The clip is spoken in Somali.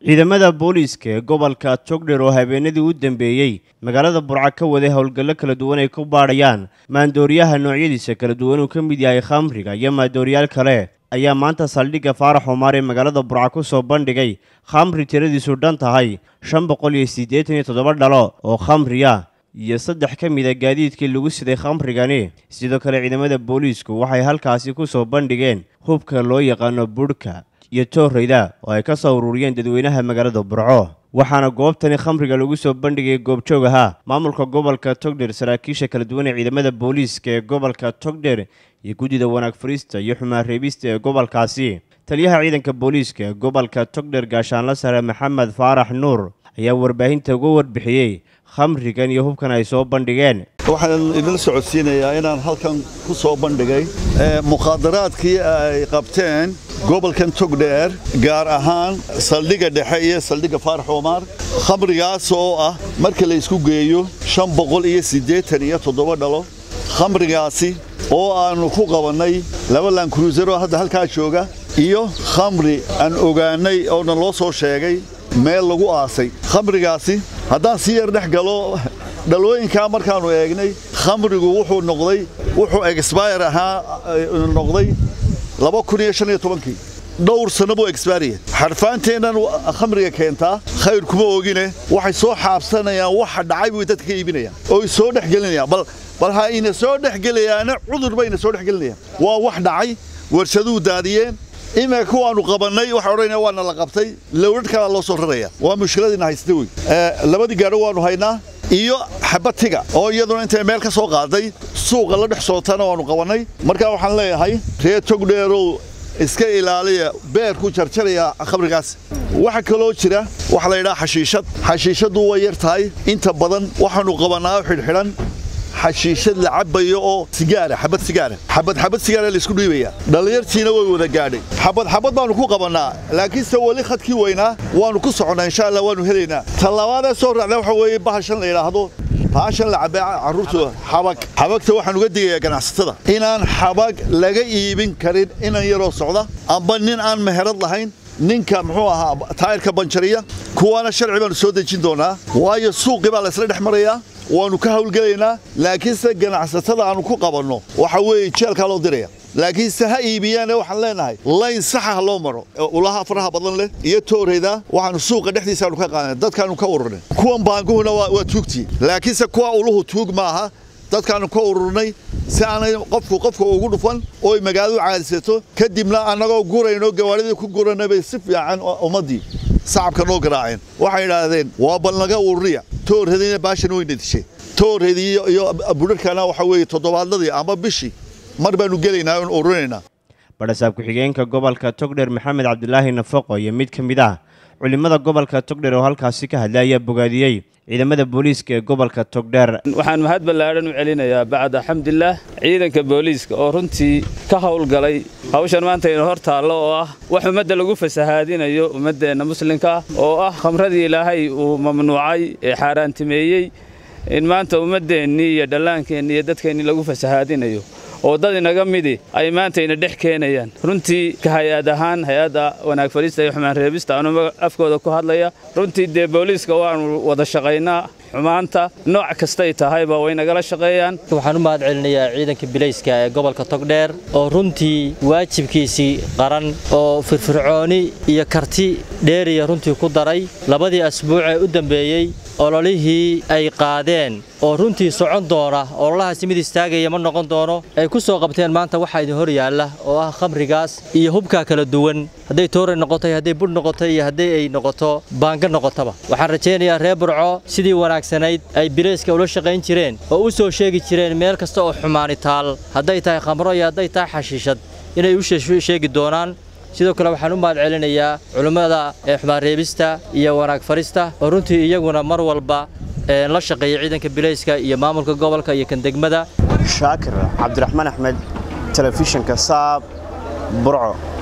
ciidamada booliiska ee gobolka togdher oo habeenadii u dambeeyey magaalada burca ka waday howlgallo kala duwan ay ku baadhayaan maandooriyaha noocyadiisa kala duwan uu ka mid yahay khamriga iyo maandooriyaal kale ayaa maanta saldhigga faarax xumaar ee magaalada burca ku soo bandhigay khamri tiradiisu dhan tahay shan boqol iyo siddeetan iyo toddoba dhalo oo khamriya iyo saddex ka mid a gaadiidkii lagu siday khamrigani sidoo kale ciidamada booliisku waxay halkaasi ku soo bandhigeen hubka loo yaqaano budhka iyo toorreyda oo ay ka soo ururiyeen dadweynaha magaalada burco waxaana goobtani khamriga lagu soo bandhigay goobjoog ahaa maamulka gobolka togdher saraakiisha kala duwan ee ciidamada booliiska ee gobolka togdher iyo guddida wanaag fariista iyo xumaan reebista ee gobolkaasi taliyaha ciidanka booliiska ee gobolka togdher gaashaanla sare maxamed faarax nuur ayaa warbaahinta uga warbixiyey khamrigan iyo hubkan ay soo bandhigeen waxaan idin socodsiinayaa inaan halkan ku soo bandhigay mukhaadaraadkii ay qabteen gobolkan togdheer gaar ahaan saldhigga dhexe iyo saldhigga faarax umaar khamrigaas oo ah marka la isku geeyo shan boqol iyo siddeetan iyo toddoba dhalo khamrigaasi oo aannu ku qabannay laba lankruuser oo hadda halkaa jooga iyo khamri aan ogaannay oona loo soo sheegay meel lagu aasay khamrigaasi haddaan si yar dhex galo dhalooyinkaa markaannu eegnay khamrigu wuxuu noqday wuxuu exbayr ahaa noqday laba kun iyo shan iyo tobankii dhowr sanno buu exbaariya xarfaanteennan khamriga keentaa khayr kuma ogine waxay soo xaabsanayaan waxa dhacay bay dadka ka iibinayaan ooy soo dhex gelinayaan bal bal ha ina soo dhex gelayaana cudur bayna soo dhex gelinayaan waa wax dhacay warshaduhu daadiyeen iminka kuwaannu qabannay waxa odhanaya waana la qabtay lowdhadh kalaa loo soo raraya waa mushkiladiina haysta wey labadii gaadho waannu haynaa iyo xabatiga oo iyaduna intay meel ka soo qaaday suuqa la dhex sootana waannu qabannay markaa waxaan leeyahay reer togdheerow iska ilaaliya beerku jarjaraya khamrigaas waxa kaloo jira waxa la yidhaha xashiishad xashiishaddu way yar tahay inta badan waxaannu qabannaa xidhxidhan xashiishad la cabbayo oo sigaara xabad sigaara xabad xabad sigaara la isku dhiibaya dhallinyartiina way wada gaadhay xabad xabad baannu ku qabannaa laakiinse weli khadkii weynaa waannu ku soconnaa insha allah waannu helaynaa tallabaadee soo raacda waxa weeye bahashan la yidhaahdo baashan la cabbee carruurtu xabag xabagta waxaan uga digayaa ganacsatada inaan xabag laga iibin karin inan yaroo socda amba nin aan meherad lahayn ninka muxuu ahaa taayirka banjariya kuwaana sharci baannu soo dejin doonaa waayo suuqii baa laysla dhex marayaa waannu ka hawlgelaynaa laakiinse ganacsatada aannu ku qabanno waxa weeye jeelkaa loo diraya laakiinse ha iibiyaane waxaan leenahay layn saxa ha loo maro ulaha faraha badan leh iyo tooreyda waxaannu suuqa dhexdiisaannu ka qaadana dadkaannu ka ururnay kuwan baanguhuna waa tuugtii laakiinse kuwa uluhu tuug maaha dadkaannu ka ururnay si aanay qofku qofka ugu dhufan ooy magaaladu caadisato kadibna annagoo gurayno gawaadhidii ku guranay bay si fiican ummaddii sacabka noo garaaceen waxay idhaahdeen waa balnaga ururiya toorhediina baashan weyna dishay toorhedii iyo budharkana waxa weeye toddobaadladii ama bishii mar baannu gelaynaa oon ururinaynaa badhasaab ku-xigeenka gobolka togdher maxamed cabdilaahi nafaqo iyo mid ka mid ah culimmada gobolka togdher oo halkaasi ka hadlay ayaa bogaadiyey ciidamada booliiska ee gobolka togdheer waxaan mahad ballaadhan u celinayaa bacda xamdillaah ciidanka booliiska oo runtii ka howlgalay hawshan maanta ina hor taallo oo ah wax ummadda lagu fasahaadinayo ummaddeenna muslimka ah oo ah khamradii ilaahay uu mamnuucay ee xaaraantimeeyey in maanta ummaddeennii iyo dhallaankeennii iyo dadkeennii lagu fasahaadinayo oo dad inaga midi ay maanta ina dhex keenayaan runtii ka hay-ad ahaan hay-adda wanaag fadhiista iyo xumaan reebista anuu afkooda ku hadlaya runtii dee booliiska waannu wada shaqaynaa xumaanta nooc kastay tahayba way nagala shaqeeyaan waxaan u mahad celinayaa ciidanka bilayska ee gobolka togdheer oo runtii waajibkiisii qaran oo firfircooni iyo karti dheeriya runtii ku daray labadii asbuuc ee u dambeeyey ololihii ay qaadeen oo runtii socon doona ololahaasi mid istaagaya ma noqon doono ay ku soo qabteen maanta waxaa idin hor yaalla oo ah khamrigaas iyo hubkaa kala duwan hadday tooray noqotay hadday budh noqotay iyo hadday ay noqoto baanga noqotaba waxaan rajaynayaa reer burco sidii wanaagsanayd ay bilayska ula shaqayn jireen oo u soo sheegi jireen meel kasta oo xumaani taal hadday tahay khamro iyo hadday tahay xashiishad inay u sheegi doonaan sidoo kale waxaan u mahad celinayaa culimmada ee xumaan reebista iyo wanaag farista oo runtii iyaguna mar walba la shaqeeya ciidanka bilayska iyo maamulka gobolka iyo kan degmada shaakir cabdiraxmaan axmed telefishinka saab burco